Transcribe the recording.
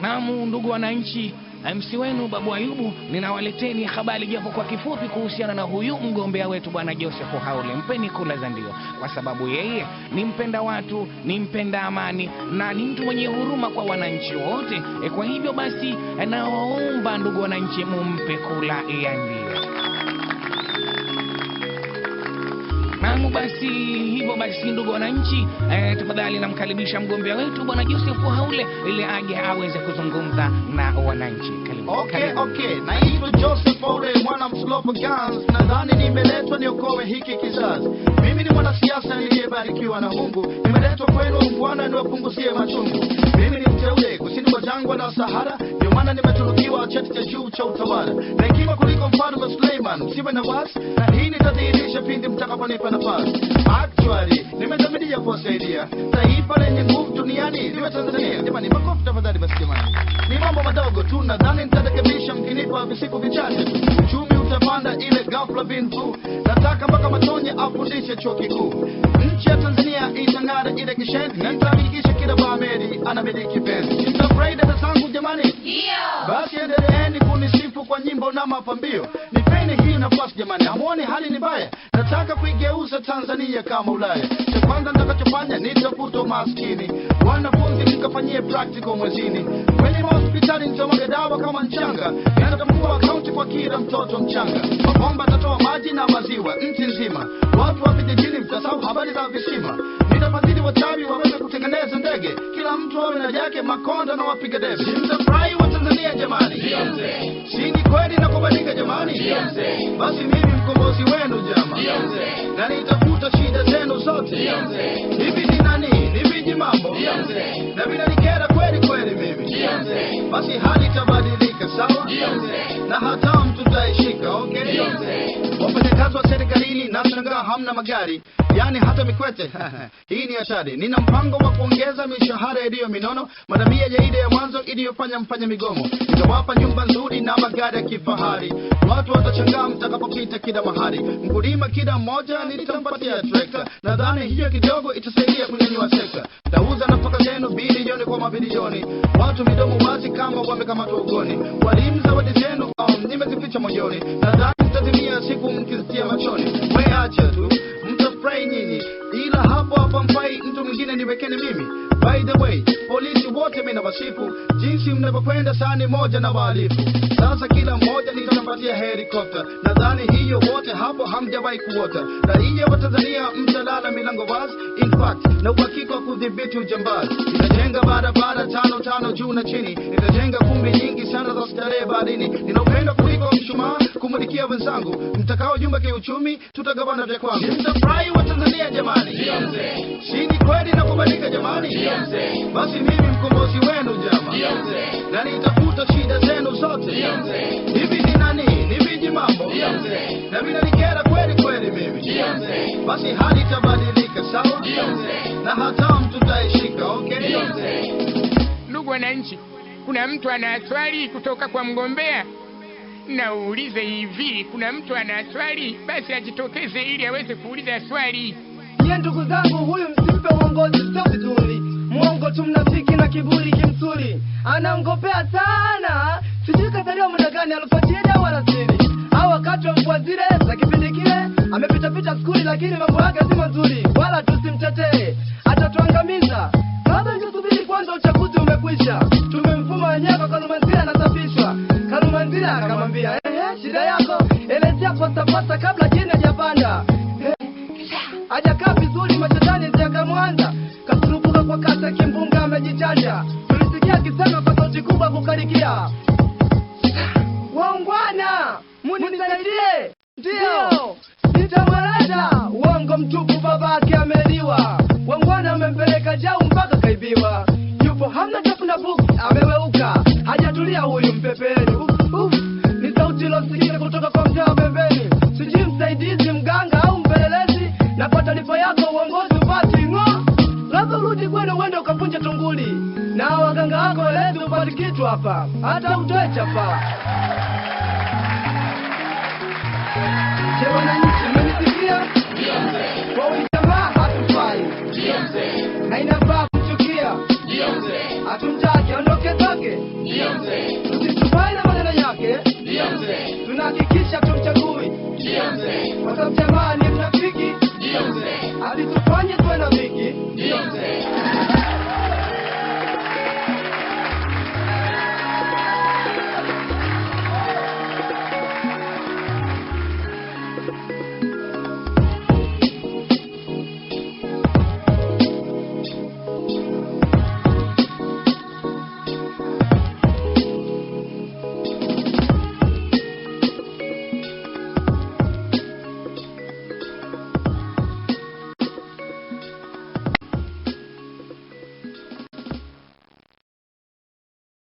Naam, ndugu wananchi, MC wenu Babu Ayubu, ninawaleteni habari japo kwa kifupi kuhusiana na huyu mgombea wetu bwana Joseph Haule. Mpeni kula za ndio, kwa sababu yeye ni mpenda watu, ni mpenda amani na ni mtu mwenye huruma kwa wananchi wote. E, kwa hivyo basi nawaomba ndugu wananchi, mumpe kula ya ndio. Naam, basi hivyo basi, ndugu wananchi, eh, tafadhali namkaribisha mgombea wetu bwana Joseph Haule ili aje aweze kuzungumza na wananchi. Karibu. Okay, Karibu. okay. Naitwa Joseph Ole, mwana mslopo Guns. Nadhani nimeletwa niokoe hiki kizazi. Mimi ni mwanasiasa niliyebarikiwa na Mungu. Nimeletwa kwenu Bwana niwapunguzie machungu. Mimi ni mteule kusini mwa jangwa la Sahara, ndio maana nimetunukiwa cheti cha juu cha utawala na hekima kuliko mfalme Suleiman. Msiwe na wasi, na hii nitadhihirisha pindi mtakaponipa nafasi. Actually, nimedhamiria kuwasaidia taifa lenye nguvu duniani liwe Tanzania. Jamani, makofi tafadhali basi jamani. Ni mambo madogo tu, nadhani nitarekebisha mkinipa visiku vichache tu. Uchumi utapanda ile ghafla bin vu. Nataka mpaka Matonye afundishe chuo kikuu. Nchi ya Tanzania itang'ara ile kishendi, na nitahakikisha kila Baameri anamiliki penzi. Mtafurahi dada zangu jamani? Basi endeleeni kunisifu kwa nyimbo na mapambio. Nipeni hii nafasi jamani, hamuoni hali ni mbaya? Nataka kuigeuza Tanzania kama Ulaya. Cha kwanza nitakachofanya nitafuta umaskini, wanafunzi mkafanyie practical mwezini, kwenye mahospitali nitamwaga dawa kama mchanga, na nitamfungua akaunti kwa kila mtoto mchanga. Mabomba atatoa maji na maziwa nchi nzima, watu wa vijijini mtasahau habari za visima. Nitafadhili wachawi waweze kutengeneza ndege, kila mtu awe na yake, makonda na wapiga debe. Mtafurahi wa Tanzania jamani, si ni kweli na kubadilika jamani? Basi mimi mkombozi wenu jama, na nitafuta shida zenu zote. Hivi ni nani? Ni viji mambo na vinanikera kweli kweli mimi. Basi hali itabadilika sawa, na hatamu tutaishika. Okay, wafanyakazi wa serikalini nashangaa hamna magari, yani hata mikwete hii ni hatari. Nina mpango wa kuongeza mishahara iliyo minono, madamia ya ile ya mwanzo iliyofanya mfanye migomo. Nitawapa nyumba nzuri na magari ya kifahari, watu watashangaa mtakapopita kila mahali. Mkulima kila mmoja nitampatia trekta, nadhani hiyo kidogo itasaidia kunyanyua sekta. Tauza nafaka zenu bilioni kwa mabilioni, watu midomo wazi kama wamekamatwa ugoni. Walimu zawadi zenu um, nimezificha moyoni, nadhani mtatimia siku mkizitia machoni. We acha tu mtafurahi nyinyi, ila hapo hapa mfai mtu mwingine niwekeni mimi. By the way, polisi wote mimi nawasifu jinsi mnavyokwenda sani moja na wahalifu. Sasa kila mmoja nitampatia helikopta, nadhani hiyo wote hapo hamjawahi kuota. Raia wa Tanzania mtalala milango wazi, in fact na uhakika wa kudhibiti ujambazi. Nitajenga barabara tano tano juu na chini, nitajenga kumbi nyingi sana za starehe baharini. Nina upendo kuliko mshumaa kumulikia wenzangu, mtakao jumba kiuchumi, tutagawana vya kwangu. Mtafurahi wa Tanzania jamani, si ni kweli na kubadilika jamani? Basi mimi mkombozi wenu jama, na nitafuta shida zenu zote. Hivi ni nani? Ni viji mambo na vinanikera kweli kweli mimi. Basi hali itabadilika sawa, na hatamu tutaishika. Okay, Ndugu wananchi, kuna mtu ana swali kutoka kwa mgombea? Naulize hivi, kuna mtu ana swali? Basi ajitokeze ili aweze kuuliza swali. Nye ndugu zangu, huyu msimpe uongozi, sio vizuri. Mwongo tu, mnafiki na kiburi kimsuri, anaongopea sana. Sijui kazaliwa muda gani, alfajiri au alasiri au wakati wa mvua zile za kipindi kile. Amepitapita skuli, lakini mambo yake si mazuri, wala tusimtetee, atatuangamiza. Labda tusubiri kwanza, uchaguzi umekwisha. Tumemfuma wenyewe kwa Kalumanzira, anasafishwa. Kalumanzira akamwambia ehe, shida yako elezea pasapasa kabla jini hajapanda hajakaa vizuri machetani ziakamwanza kasurupuka kwa kasa kimbunga amejichanja tulisikia akisema kwa sauti kubwa kukarikia waungwana munisaidie ndiyo nitamweleza uongo mtupu babake ameliwa wangwana amempeleka jau mpaka kaibiwa yupo hamna chafu na buku ameweuka hajatulia huyu mpepeni uf, uf. ni sauti ilosikika kutoka kwa mtaa wa pembeni sijui msaidizi mganga au mpelelezi na kwa taarifa yako uongozi upati ng'o labda urudi kwenu uende ukavunja tunguli na waganga wako walezi upati kitu hapa hata utoe chapa je wananchi mmenisikia kwa huyu jamaa hatufai na inafaa kumchukia hatumtaki aondoke zake tunahakikisha tumchagui kwa sababu jamaa ni mnafiki hadi tufanye tuwe na viki